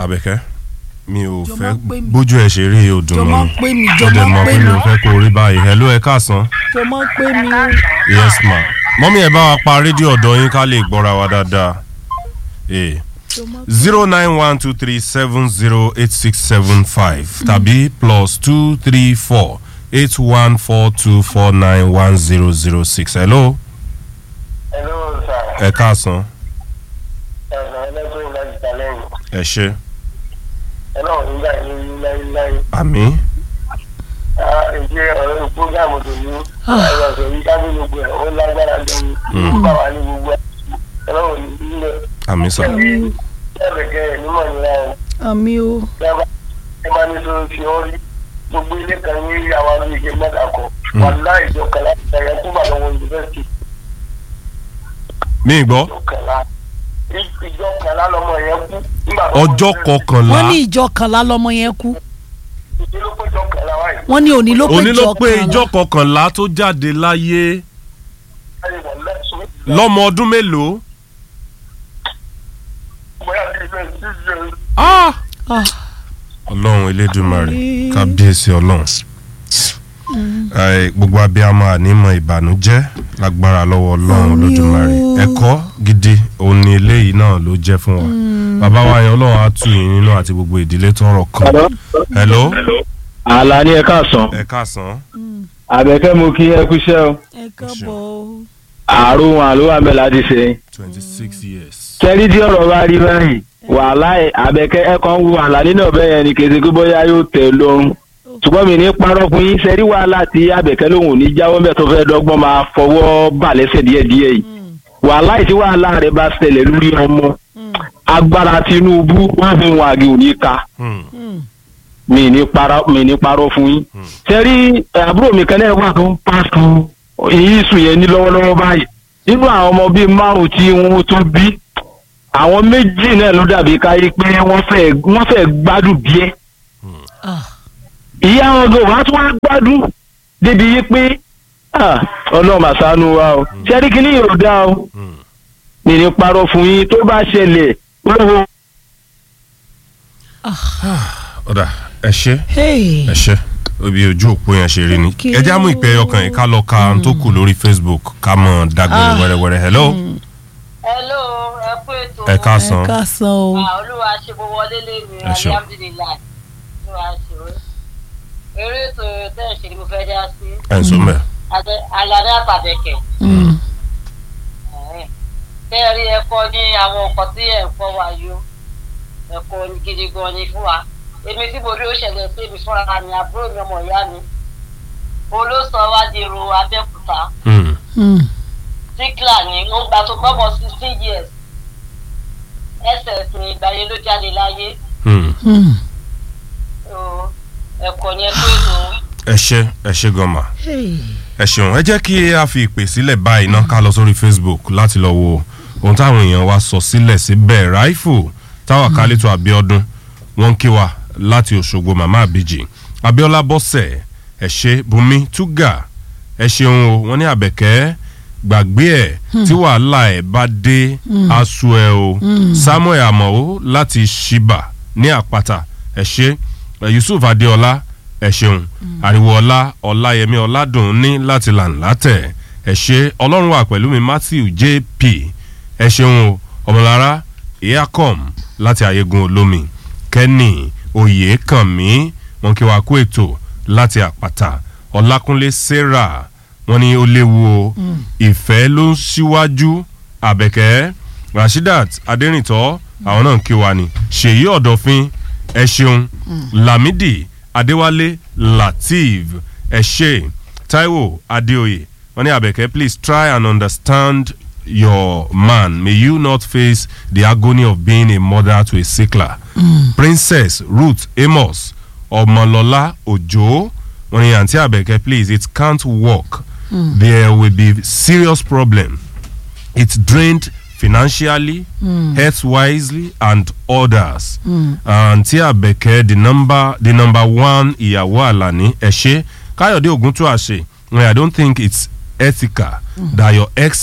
Àbẹ̀kẹ́ mi ò Jọ̀ọ́ fẹ́ má pè mí. bójú ẹ̀ ṣe rí odùn Jọ̀ọ́ mọ́ má pè mí, ó jọ̀ọ́ dẹ̀ má mọ̀ pè pé mi ò mí. fẹ́ kó rí báyìí hello ẹ káàsán tó mọ̀ pé mi yes ma mọ́mí ẹ̀ bá wa pa rédíò ọ̀dọ́ yín ká lè gbọ́ra wa dáadáa Eh. tó mọ̀ zero nine one two three seven zero eight six seven five tàbí plus two three four eight one four two four nine one zero zero six hello Hello, sir. ẹ káàsán Ẹ̀sán ẹlẹ́gbẹ̀rún láti ta lẹ́yìn. ẹ ṣe Ọlọ́run nígbà yín ní láyéláyé. àmì Ìjẹ́ ọ̀rọ̀ ìpógámù tó ní ẹ̀rọ ọ̀sẹ̀ yìí ká ní gbogbo ẹ̀ ó lágbára gan-an. Nígbà wà ní gbogbo ẹ̀. Ọlọ́run ní ilẹ̀. àmì sà Ẹ̀bẹ̀kẹ́ ẹ̀ nímọ̀ nílá o. àmì o Ẹ bá ní sọ fi ọ́ rí. Gbogbo ilé kan ní àwọn ọdún ìṣe mẹ́ta kan. Wàlá ìjọ kẹlá ẹ̀yẹ kúgbà lọ́wọ́ yunifásitì mí gbọ́ ìjọ kẹlá. Ìjọ kẹlá lọmọ yẹn kú. Nígbà tó ọjọ́ wọ́n kọkànlá wọ́n ní ìjọ kanlá lọmọ yẹn kú ìdílé péjọ kẹlá wáyé. wọ́n ní òní ló pé òní ló ìjọ pé kanlá ìjọ kọkànlá tó jáde láyé Ayé wọ̀ lẹ́sùn. lọ́mọ ọdún mélòó bóyá bí ilé ìṣíṣe Ah! Ah, ọlọ́run elédùnmarè Àmín. kábíyèsí ọlọ́run Ẹ, gbogbo abiyamọ ànímọ̀ ìbànújẹ́ lágbára lọ́wọ́ ọlọ́run Àmín olódùmarè o. ẹ̀kọ́ gidi òun ni eléyìí náà ló jẹ́ fún wa bàbá wa yẹn ọlọ́run á tù yín nínú àti gbogbo ìdílé tọrọ kan hello àlà ni ẹ káàsán ẹ káàsán àbẹ̀kẹ́ mo kí ẹ kúṣẹ́ o ẹ káàbọ̀ o. àrùn àlùwà mẹ́ láti ṣe. twenty six years. kẹ́rí tí ọ̀rọ̀ bá rí báyìí wàhálà ẹ̀ àbẹ̀kẹ́ ẹ kàn ń wo àlà nínú ọ̀bẹ yẹn ni kèsì pé bóyá yóò tẹ̀ lọ́rùn ṣùgbọ́n mi ní parọ́ fún yín sẹ́rí wàhálà tí àbẹ̀kẹ́ lòun ò ní jáwọ́ mẹ́ tó fẹ́ dọ́gbọ́n máa fọwọ́ bà lẹ́sẹ̀ díẹ̀díẹ̀ yìí wàhálà yìí tí wàhálà rẹ̀ bá ṣẹlẹ̀ lórí ọmọ agbára Tinubu wọ́n fi wọn àgé òní ka Hmm. mi ní parọ́ mi ní parọ́ fún yín. sẹ́rí àbúrò mi kan náà wà tó ń pàṣẹ èyí sùn yẹn ní lọ́wọ́lọ́wọ́ báyìí nínú àwọn ọmọ bíi márùn tí wọ́n tó bí àwọn méjì náà ló dàbí káyé pé wọ́n fẹ́ wọ́n fẹ́ gbádùn díẹ̀ Ah, ìyá wọn gan wàá tún wá gbádùn débi yí pé ah, ọlọ́run àṣàánú wa o sẹ́rí kìíní yóò dá o Hmm. mi ní parọ́ fún yín tó bá ṣẹlẹ̀ wọ́n wo ọ̀dà ẹ ṣe hey. ẹ ṣe ibi ojú òpó yẹn ṣe rí ni Okay. ẹ já mú ìpè ọkàn yìí ká lọ ka ohun tó kù lórí Facebook ká mọ̀ dágbére Ah. wẹ́rẹ́wẹ́rẹ́ hello hello ẹ kú ètò ẹ ẹ káàsán káàsán o. Ah, olúwa ṣe bó wọlé lẹ́nu Ẹ ṣeun. alhamdulilayi olúwa ṣe o eré ètò tẹ́ ẹ̀ ṣe ni mo fẹ́ dá sí ẹ̀ ń sọ mẹ́ aládé àtàbẹ̀kẹ̀ Mm. tẹ́ ẹ rí ẹ̀kọ́ ní àwọn nǹkan tí ẹ̀ ń kọ́ wa yó ẹ̀kọ́ ní gidi gan ni fún wa èmi tí mo rí ó ṣẹlẹ̀ sí mi fúnra mi àbúrò mi ọmọ ìyá mi òun ló sọ wá di èrò abẹ́òkúta Hmm. Mm. tíkìlà ni ó gbà tó gbọ́mọ sixteen years ss ní ìgbà yẹn ló jáde láyé Hmm. Mm. So, ẹ̀kọ́ ni ẹ pé ètò ẹ ṣe ẹ ṣe gan ma Hey. ẹ ṣeun ẹ jẹ́ kí a fi ìpè sílẹ̀ báyìí náà ká lọ sórí Facebook láti lọ wo ohun táwọn èèyàn wa sọ sílẹ̀ síbẹ̀ ráìfù táwọn kálítọ̀ Abíọ́dún wọ́n ń kí wa láti Òṣogbo màmá àbíjì Abíọ́lá bọ́sẹ̀ ẹ ṣe Bùnmi Túgà ẹ ṣeun o wọ́n ní Àbẹ̀kẹ́ gbàgbé ẹ̀ tí wàhálà ẹ̀ bá dé aṣọ ẹ̀ o Samuel Amao láti Ṣíbà ní Àpáta ẹ ṣe Yusuf Adéọlá ẹ ṣeun àríwọ̀ọ́lá ọláyẹmí ọládùn ní láti làǹlátẹ̀ ẹ ṣe ọlọ́run wà pẹ̀lú mi matthew jp ẹ ṣeun o ọmọlára ìyákọ̀m láti ayégun olómi kẹ́nì oyèkànmí wọn kí wàá kó ètò láti àpáta ọlákúnlé sarah wọn ní ó léwu o ìfẹ́ ló ń ṣíwájú àbẹ̀kẹ́ rasheedat adẹ́rìntọ́ àwọn náà ń kí wa ni ṣèyí ọ̀dọ̀fin ẹ ṣeun lamidi adéwálé lateef ẹṣẹ taiwo adéoyè wọn ní abẹkẹ please try and understand your man may you not face the agony of being a mother to a sickler princess ruth amos ọmọlọlá òjò wọn ní àǹtí abẹkẹ please it can't work there will be serious problem it's drained financially, health wisely, and others. Àǹtí Àbẹ̀kẹ́ the number the number one ìyàwó Àlàní ẹ̀ṣẹ́ Káyọ̀dé Ògúntúàṣe I don't think it's ethical that your ex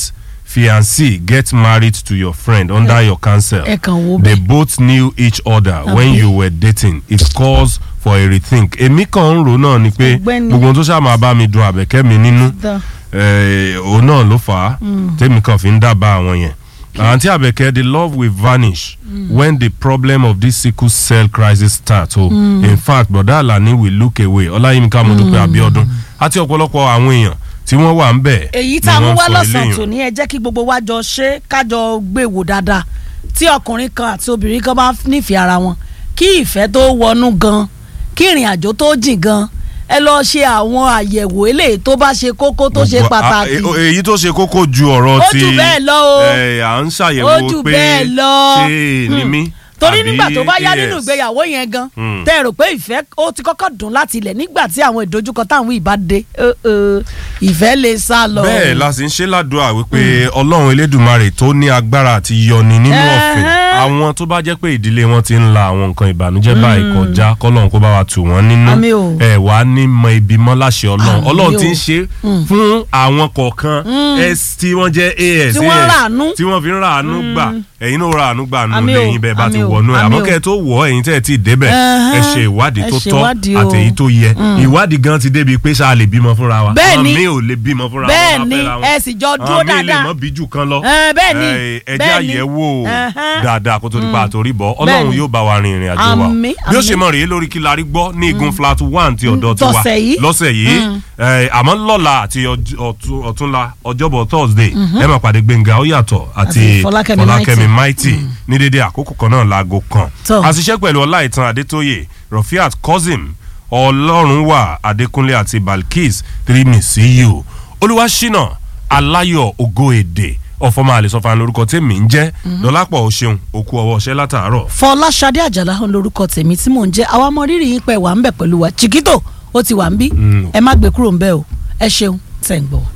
fiancé get married to your friend under your counsel ẹ kàn wo they bẹ́ẹ̀. both knew each other when Àbí? you were dating it calls for a rethink èmi kàn ń rò náà ni pé Ọ̀gbẹ́ni. gbogbo ohun tó ṣáà máa bá mi dun àbẹ̀kẹ́ mi nínú Dá. eh, òun náà ló fà á tèmi kan fi ń dábàá àwọn yẹn àǹtí àbẹ̀kẹ́ the love will vanish when the problem of this sickle cell crisis start o in fact bọ̀dá àlàní will look away ọláyínká mọ̀dúpẹ́ abiodun àti ọ̀pọ̀lọpọ̀ àwọn èèyàn tí wọ́n wà ń bẹ̀ èyí ni tá a mú wọ́n wá sọ lọ́sàn-án eléyìí. tòní ẹ jẹ́ kí gbogbo wa jọ ṣe kájọ gbé wò dáadáa tí ọkùnrin kan àti obìnrin kan bá nífẹ̀ẹ́ ara wọn kí ìfẹ́ tó wọnú gan kí ìrìn àjò tó jìn gan ẹ lọ ṣe àwọn àyẹ̀wò eléyìí tó bá ṣe kókó tó ṣe Gbogbo- pàtàkì a- e- èyí tó ṣe kókó ju ọ̀rọ̀ Ó ti jù bẹ́ẹ̀ lọ o. eh, à ń Ó ṣàyẹ̀wò jù pé bẹ́ẹ̀ lọ. ṣé ni Hmm. mí torí àbí nígbà tó bá yá AS? nínú ìgbéyàwó yẹn gan Hmm. tẹ́ ẹ rò pé ìfẹ́ ó ti kọ́kọ́ dùn láti ilẹ̀ nígbà tí àwọn ìdojúkọ táwọn ìbá dé Ẹ, ẹ, ìfẹ́ lè sá lọ. bẹ́ẹ̀ la sì ń ṣe ládùúrà wípé ọlọ́run elédùnmarè tó ní agbára àti yọni nínú ọ̀fìn Ẹ̀hẹ́. àwọn tó bá jẹ́ pé ìdílé wọn ti ń la àwọn nǹkan ìbànújẹ́ báyìí kọjá kọ́lọ́run kó bá wa tù wọ́n nínú Àmín o. ẹ̀ wá ní mọ ibi mọ́ láṣẹ ọlọ́run Àmín ọlọ́run o. ti ń ṣe fún àwọn kọ̀ọ̀kan s tí wọ́n jẹ́ as Tí wọ́n AS, ràánú. tí wọ́n fi ń ràánú gbà ẹ̀yin náà ràánú gbà nù Àmín o, lẹ́yìn bẹ́ẹ̀ bá ti àmín o, wọnú ẹ̀ àmín àmọ́ o. kẹ́ ẹ tó wọ̀ ẹ̀yin tẹ́ ẹ ti débẹ̀ ẹ Ẹ̀hẹ́. ṣe ìwádìí Ẹ tó ṣe tọ́ ìwádìí o. àtèyí tó yẹ ìwádìí gan ti débi pé ṣáà lè bímọ fúnra wa Bẹ́ẹ̀ àwọn ni. míì ò lè bímọ fúnra wọn bẹ́ẹ̀ bá ni fẹ́ra wọn. ẹ sì jọ dúró àwọn míì lè dáadáa mọ bíjù kan lọ Ẹ, bẹ́ẹ̀ ni, ẹ jẹ́ bẹ́ẹ̀ ni. àyẹ̀wò Ẹ̀hẹ́n. dáadáa kó tó di pa àtòrí bọ̀ Bẹ́ẹ̀ ọlọ́run ni. yóò bá wa rin ìrìn àjò wa Àmín, bí ó ṣe àmín. mọ̀ rèé lórí kí la rí gbọ́ ní igun flat one ti ọ̀dọ̀ tiwa tọ̀sẹ̀ yìí. lọ́sẹ̀ yìí ẹ, àmọ́ lọ́la àti ọj- ọ̀tún- ọ̀túnla ọjọ́bọ̀ thursday ẹ máa pàdé gbẹ̀ngà ó yàtọ̀ àti Àti Fọlákẹ́mi fọlákẹ́mi mighty ní dédé àkókò kan náà láago kan Tọ́. àṣìṣe pẹ̀lú ọláìtàn adétóyè rafiat kozim ọlọ́runwà adékúnlé àti balkis three see you olúwaṣínà aláyọ̀ ògo èdè ọ̀fọ̀mọ́ àlẹ́sọ̀fà lórúkọ tèmi ń jẹ́ dọ́lápọ̀ o ṣeun òkú ọwọ́ ṣẹ́ látàárọ̀. fọláṣadé àjàlá ń lorúkọ tèmi tí mò ń jẹ́ àwa ọmọ rírì yín pẹ̀ wà ń bẹ̀ pẹ̀lú wa chiquito ó ti wà ń bí Mm. ẹ má gbé kúrò ń bẹ̀ o ẹ ṣeun tẹ̀ ń gbọ́.